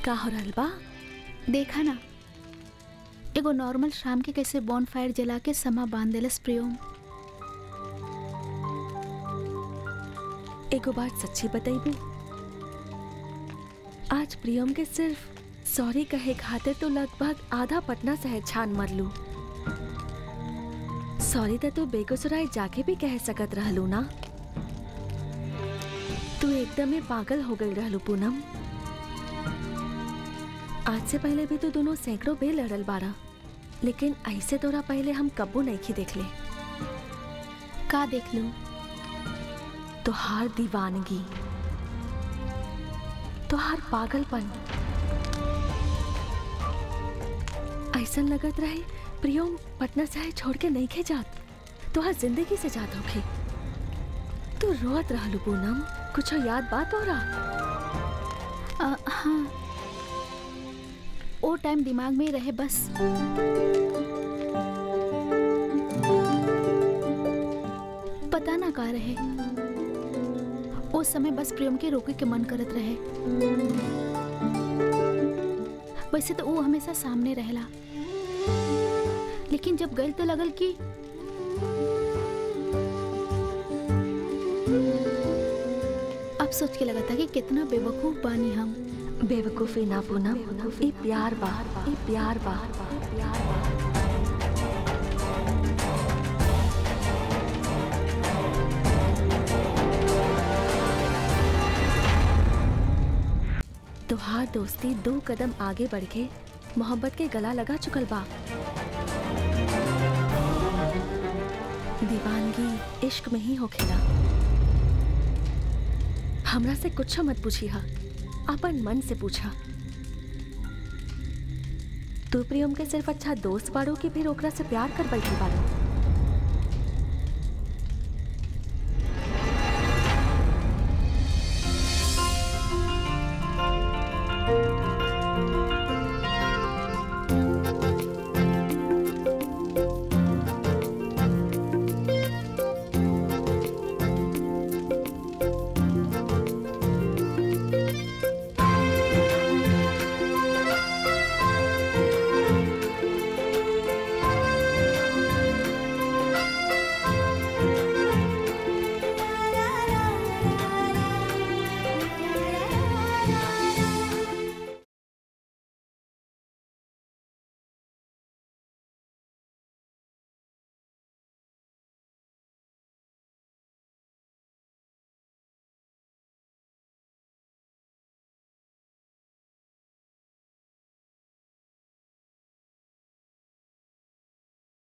का हो रहल बा देखा ना एगो नॉर्मल शाम के कैसे बॉन फायर जला के समा बांध देलस प्रियोम एगो बात सच्ची बताइबू आज प्रियम के सिर्फ सॉरी कहे खातिर तो लगभग आधा पटना शहर छान मरलू सॉरी तो तू बेगूसराय जाके भी कह सकत रहलू ना तू एकदम ही पागल हो गई रहलू पूनम आज से पहले भी तू दोनों सैकड़ों बे लड़ल बारा लेकिन ऐसे तोरा पहले हम कब्बू नहीं खी देख ले का देख लूं तोहार दीवानगी तोहार पागलपन ऐसन लगत रहे प्रियोम पटना से छोड़ के नहीं खे जात तोहार जिंदगी से जात होखे तू रोत रहलू पूनम कुछ याद बात हो रहा आ, हाँ ओ टाइम दिमाग में ही रहे बस पता ना का रहे उस समय बस प्रेम के रोके के मन करत रहे वैसे तो वो हमेशा सामने रहेला लेकिन जब गई तो लगल कि अब सोच के लगा था कि कितना बेवकूफ बानी हम बेवकूफी ना पूनम ई प्यार बा ई प्यार बा ई प्यार बा तुहार दोस्ती दो कदम आगे बढ़ के मोहब्बत के गला लगा चुकल बा दीवानगी इश्क में ही होखेला हमरा से कुछ मत पूछी हा अपन मन से पूछा तू प्रियम के सिर्फ अच्छा दोस्त बाड़ो कि फिर ओकरा से प्यार कर बैठी बाड़ो